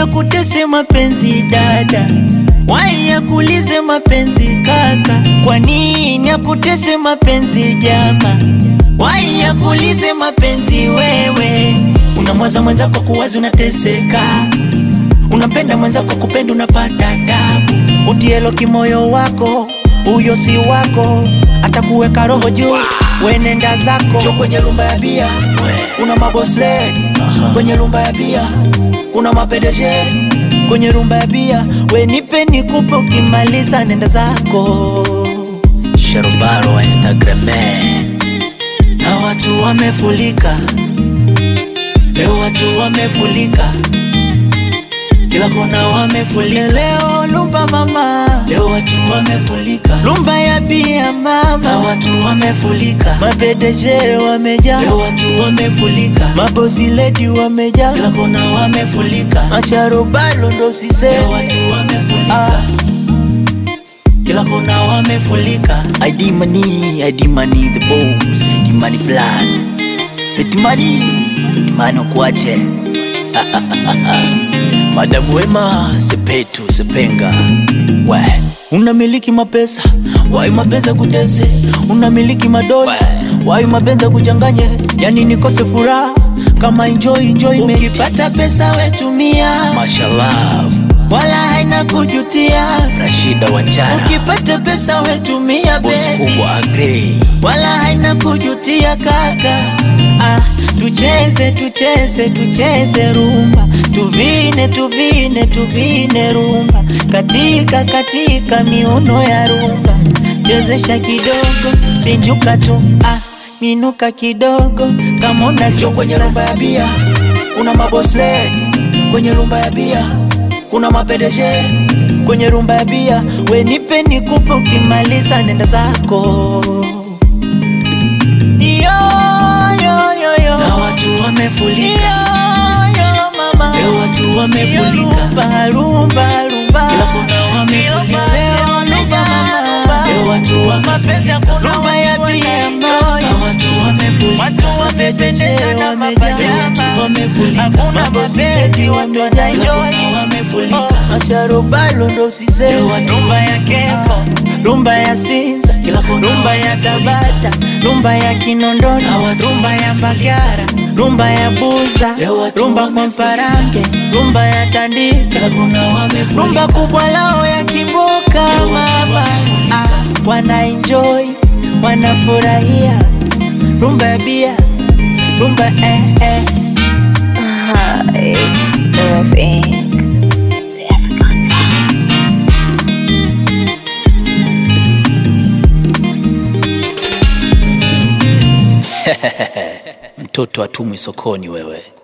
yakutese mapenzi dada? Wai yakulize mapenzi kaka? Kwa nini yakutese mapenzi jama? Wai yakulize mapenzi wewe? Unamwaza mwenzako kuwazi unateseka, unampenda mwenzako kupenda unapata tabu. Utielo kimoyo wako, huyo si wako, atakuweka roho juu, wenenda zako. Jo kwenye rumba ya bia, una mabosle kwenye rumba ya bia, una mapedeje kwenye rumba ya bia, we nipe nikupe, ukimaliza nenda zako. Sharobaro wa Instagram na watu wamefulika leo, watu wamefulika kila kona wamefulika leo, lumba mama, leo watu wamefulika lumba ya bia mama, na watu wamefulika mabedeje wamejaa leo, watu wamefulika mabosi ledi wamejaa kila kona wamefulika masharobalo ndo sise leo, watu wamefulika ah. Kila kona wamefulika ID money, ID money the boss, ID money plan. Peti money, peti money ukuache. Madamu wema, sepetu, sepenga. We, Unamiliki mapesa wai mapenza kutese, unamiliki madola wai mapenza kuchanganye, yani nikose furaha kama enjoy enjoy. Ukipata pesa wetumia, mashallah. wala haina kujutia. Rashida Wanjara, Ukipata pesa wetumia boss baby, kubwa agree. wala haina kujutia kaka. Ah, tucheze tucheze tucheze rumba, tuvine tuvine tuvine rumba, katika katika miuno ya rumba, chezesha kidogo, pinjuka tu ah, minuka kidogo kama una Sio kwenye soksa. rumba ya bia, Kuna mabosle kwenye rumba ya bia, kuna mapedeje kwenye rumba ya bia, we nipe nikupe, ukimaliza nenda zako. Yo, yo, yo, yo. na watu wamefulika. Yo, yo, mama. Leo watu wamefulika. Rumba, rumba, rumba. Kila kona wamefulika. Leo rumba, mama. Leo watu wamefulika. Rumba ya bia, mama. Na watu wamefulika. Watu wamepeche wamejaa, Leo watu wamefulika. maboseti wamejaa, Kila kona wamefulika. masharobalo ndo sise, Leo watu rumba ya keko, rumba ya Sinza, Kila kona rumba ya wamefulika. Tabata, rumba ya Kinondoni, Na watu rumba ya Mbagara, rumba ya Buza, Leo watu rumba kwa wamefulika. Mparange, rumba ya Tandika, Kila kona wamefulika. rumba kubwa lao ya Kimboka Leo watu mama, wamefulika. ah, wana enjoy wanafurahia rumba ya bia rumba eh, eh. Ah, it's the thing. The African vibes. Mtoto atumwi sokoni wewe.